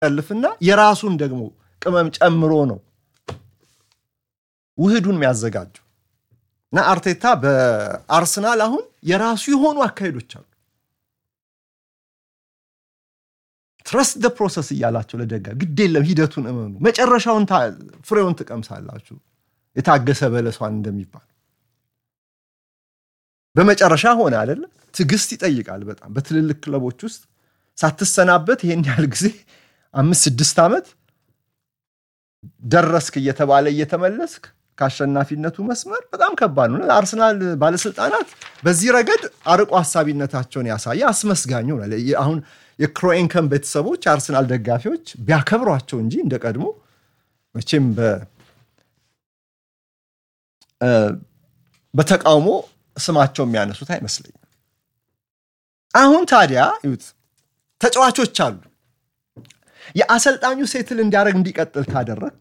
ጠልፍና የራሱን ደግሞ ቅመም ጨምሮ ነው ውህዱን የሚያዘጋጀው እና አርቴታ በአርሰናል አሁን የራሱ የሆኑ አካሄዶች አሉ። ትረስት ደ ፕሮሰስ እያላቸው ለደጋ ግድ የለም ሂደቱን እመኑ፣ መጨረሻውን ፍሬውን ትቀምሳላችሁ፣ የታገሰ በለሷን እንደሚባል በመጨረሻ ሆነ አይደለ? ትዕግስት ይጠይቃል በጣም በትልልቅ ክለቦች ውስጥ ሳትሰናበት ይሄን ያህል ጊዜ አምስት ስድስት ዓመት ደረስክ እየተባለ እየተመለስክ ከአሸናፊነቱ መስመር በጣም ከባድ ነው። ለአርሰናል ባለስልጣናት በዚህ ረገድ አርቆ ሀሳቢነታቸውን ያሳየ አስመስጋኝ ሆናል። አሁን የክሮኤንከን ቤተሰቦች የአርሰናል ደጋፊዎች ቢያከብሯቸው እንጂ እንደ ቀድሞ መቼም በተቃውሞ ስማቸው የሚያነሱት አይመስለኝም። አሁን ታዲያ ይሁት ተጫዋቾች አሉ። የአሰልጣኙ ሴትል እንዲያደርግ እንዲቀጥል ካደረግ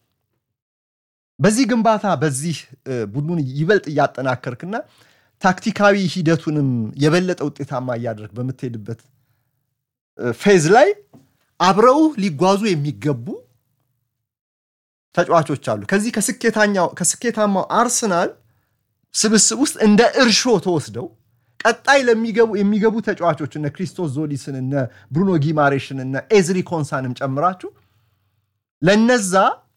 በዚህ ግንባታ በዚህ ቡድኑን ይበልጥ እያጠናከርክና ታክቲካዊ ሂደቱንም የበለጠ ውጤታማ እያደረግ በምትሄድበት ፌዝ ላይ አብረው ሊጓዙ የሚገቡ ተጫዋቾች አሉ። ከዚህ ከስኬታማው አርሰናል ስብስብ ውስጥ እንደ እርሾ ተወስደው ቀጣይ ለሚገቡ የሚገቡ ተጫዋቾች እነ ክሪስቶስ ዞሊስን እነ ብሩኖ ጊማሬሽን እነ ኤዝሪ ኮንሳንም ጨምራችሁ ለነዛ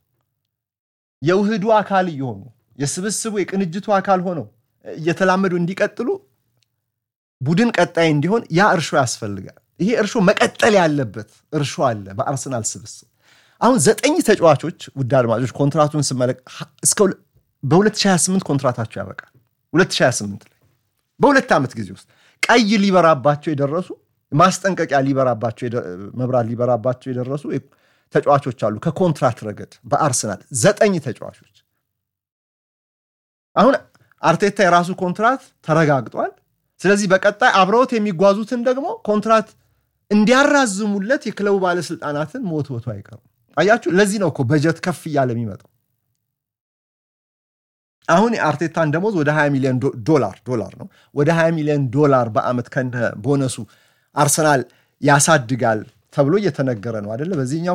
የውህዱ አካል እየሆኑ የስብስቡ የቅንጅቱ አካል ሆነው እየተላመዱ እንዲቀጥሉ ቡድን ቀጣይ እንዲሆን ያ እርሾ ያስፈልጋል። ይሄ እርሾ መቀጠል ያለበት እርሾ አለ በአርሰናል ስብስብ። አሁን ዘጠኝ ተጫዋቾች ውድ አድማጮች ኮንትራቱን ስመለክ በ2028 ኮንትራታቸው ያበቃል። 2028 ላይ በሁለት ዓመት ጊዜ ውስጥ ቀይ ሊበራባቸው የደረሱ ማስጠንቀቂያ ሊበራባቸው መብራት ሊበራባቸው የደረሱ ተጫዋቾች አሉ። ከኮንትራት ረገድ በአርሰናል ዘጠኝ ተጫዋቾች። አሁን አርቴታ የራሱ ኮንትራት ተረጋግጧል። ስለዚህ በቀጣይ አብረውት የሚጓዙትን ደግሞ ኮንትራት እንዲያራዝሙለት የክለቡ ባለስልጣናትን መወትወቱ አይቀርም። አያችሁ፣ ለዚህ ነው እኮ በጀት ከፍ እያለ የሚመጣው። አሁን የአርቴታን ደሞዝ ወደ 20 ሚሊዮን ዶላር ዶላር ነው ወደ 20 ሚሊዮን ዶላር በአመት ከነ ቦነሱ አርሰናል ያሳድጋል ተብሎ እየተነገረ ነው አደለ?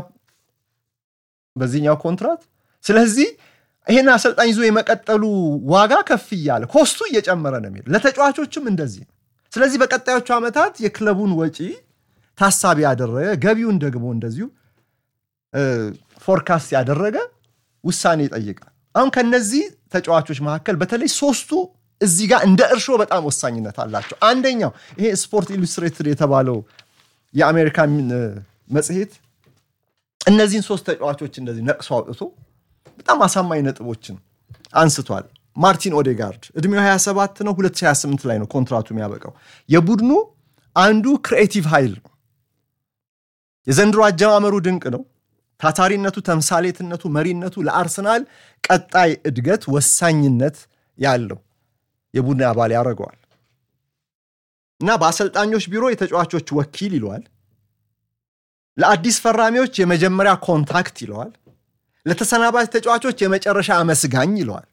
በዚህኛው ኮንትራት። ስለዚህ ይሄን አሰልጣኝ ይዞ የመቀጠሉ ዋጋ ከፍ እያለ ኮስቱ እየጨመረ ነው የሚሄድ። ለተጫዋቾችም እንደዚህ ነው። ስለዚህ በቀጣዮቹ ዓመታት የክለቡን ወጪ ታሳቢ ያደረገ ገቢውን ደግሞ እንደዚሁ ፎርካስት ያደረገ ውሳኔ ይጠይቃል። አሁን ከነዚህ ተጫዋቾች መካከል በተለይ ሶስቱ እዚህ ጋር እንደ እርሾ በጣም ወሳኝነት አላቸው። አንደኛው ይሄ ስፖርት ኢሉስትሬትድ የተባለው የአሜሪካን መጽሔት እነዚህን ሶስት ተጫዋቾች እንደዚህ ነቅሶ አውጥቶ በጣም አሳማኝ ነጥቦችን አንስቷል። ማርቲን ኦዴጋርድ እድሜው 27 ነው። 2028 ላይ ነው ኮንትራቱ የሚያበቃው። የቡድኑ አንዱ ክሪኤቲቭ ኃይል ነው። የዘንድሮ አጀማመሩ ድንቅ ነው። ታታሪነቱ፣ ተምሳሌትነቱ፣ መሪነቱ ለአርሰናል ቀጣይ እድገት ወሳኝነት ያለው የቡድን አባል ያደርገዋል እና በአሰልጣኞች ቢሮ የተጫዋቾች ወኪል ይለዋል። ለአዲስ ፈራሚዎች የመጀመሪያ ኮንታክት ይለዋል። ለተሰናባች ተጫዋቾች የመጨረሻ አመስጋኝ ይለዋል።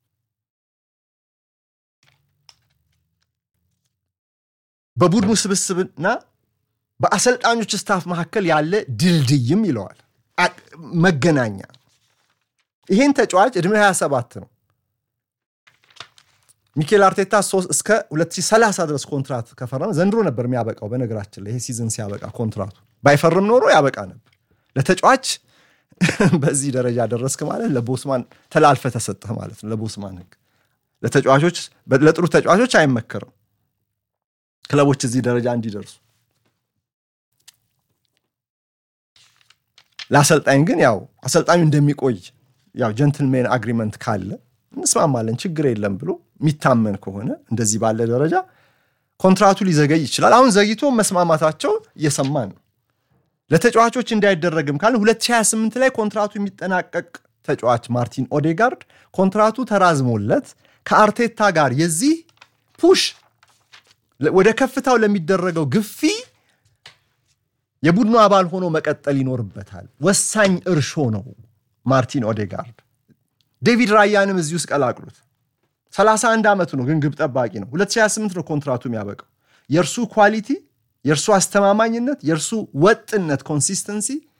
በቡድኑ ስብስብና በአሰልጣኞች ስታፍ መካከል ያለ ድልድይም ይለዋል። መገናኛ ይህን ተጫዋች ዕድሜ 27 ነው። ሚኬል አርቴታ እስከ 2030 ድረስ ኮንትራት ከፈረመ ዘንድሮ ነበር የሚያበቃው። በነገራችን ላይ ይሄ ሲዝን ሲያበቃ ኮንትራቱ ባይፈርም ኖሮ ያበቃ ነበር። ለተጫዋች በዚህ ደረጃ ደረስክ ማለት ለቦስማን ተላልፈ ተሰጠህ ማለት ነው። ለቦስማን ሕግ ለተጫዋቾች ለጥሩ ተጫዋቾች አይመከርም ክለቦች እዚህ ደረጃ እንዲደርሱ። ለአሰልጣኝ ግን ያው አሰልጣኙ እንደሚቆይ ያው ጀንትልሜን አግሪመንት ካለ እንስማማለን ችግር የለም ብሎ የሚታመን ከሆነ እንደዚህ ባለ ደረጃ ኮንትራቱ ሊዘገይ ይችላል። አሁን ዘግይቶ መስማማታቸው እየሰማን ነው። ለተጫዋቾች እንዳይደረግም ካለ 2028 ላይ ኮንትራቱ የሚጠናቀቅ ተጫዋች ማርቲን ኦዴጋርድ ኮንትራቱ ተራዝሞለት ከአርቴታ ጋር የዚህ ፑሽ ወደ ከፍታው ለሚደረገው ግፊ የቡድኑ አባል ሆኖ መቀጠል ይኖርበታል። ወሳኝ እርሾ ነው ማርቲን ኦዴጋርድ። ዴቪድ ራያንም እዚህ ውስጥ ቀላቅሉት። 31 ዓመቱ ነው፣ ግን ግብ ጠባቂ ነው። 2028 ነው ኮንትራቱ የሚያበቃው። የእርሱ ኳሊቲ፣ የእርሱ አስተማማኝነት፣ የእርሱ ወጥነት ኮንሲስተንሲ